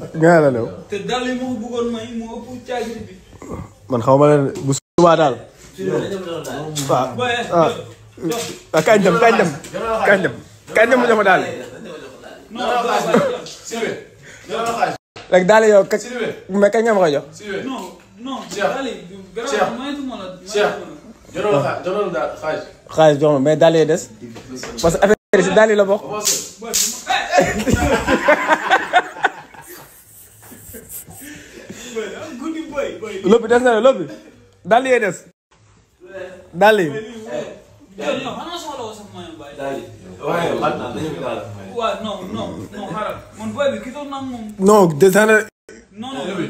nga la lew te dal yi ma ko bëggoon may moo ëpp caagiri bi. man xaw ma leen bu subaa daal waaw Boy, ah jox ah kañ dem kañ dem kañ dem kañ dem mu jox ma daal non doo bàyyi jox. Sylvain jëlal ma xaalis rek daal yow kañ Sylvain mais kañ nga ma koy jox Sylvain non non Cheikh. dal yi garaaw Cheikh. maytuma la Cheikh maytuma la. jëlal ma xaalis jëlal daal xaalis xaalis jox ma mais daal yi des parce que affaire yi si daal yi la bokk commencé Boy, bu ma- eh, eh. Boy, am guddi boy, boy. lóbbi des na la lóbbi daal yi des daal yi Yow, yow, xanaa soxla woo sax mayo baay. waaye man dañu ko daal waaw non non non xaaral man boy bi gisoon naa moom non des na non non